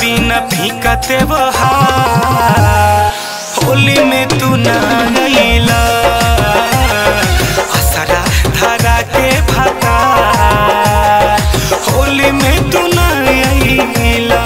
बिना फीका त्योहार होली में तू ना गईला असरा धरा के भाता होली में तू ना गईला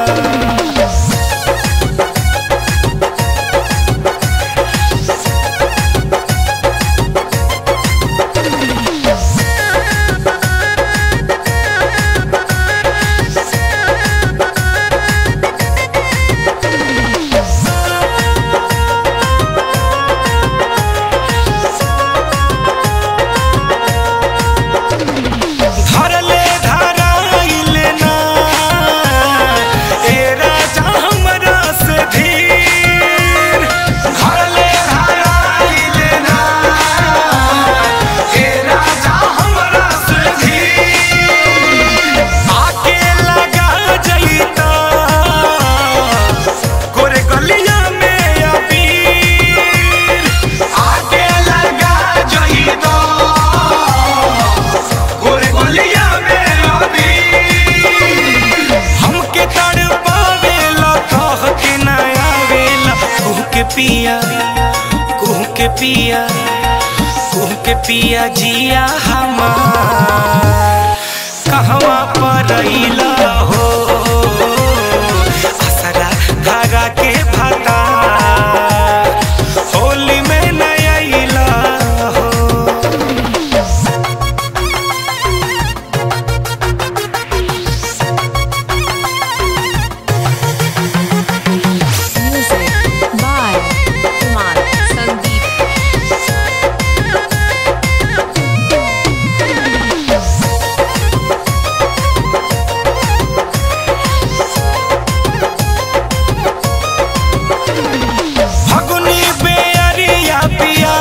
धरले धराइले ना ए राजा हमरा से धीर धरले धराइले ना ए राजा हमरा से धीर आके लगा जईता गोरे गलिया में अबीर आके लगा जईता गोरे गोलिया में अभी हमके तड़ पावेला कह के ना आवेला कुह के पिया कुह के पिया कुह के पिया जिया हमार कहवा पर अइला हो असरा धागा के भाता होली में नया अइला हो Music by Kumar Sandeep. फगुनी बेअरिया पिया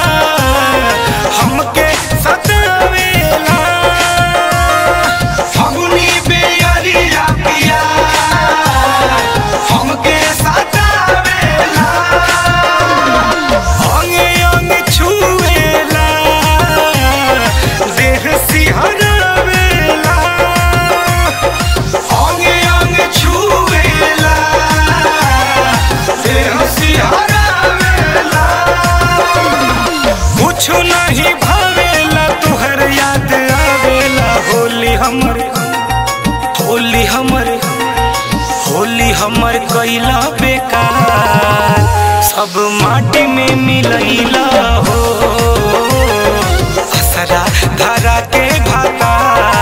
हमके सतावेला फगुनी बेअरिया पिया हमके सतावेला अंगे अंग छुएला देह सिहरावेला अंगे अंग छुएला देह सिहरावेला कुछ नहीं भावेला तुहर याद आवेला होली हमर होली हमर होली हमर कैला बेकार सब माटी में मिलैला हो असरा धरा के भाता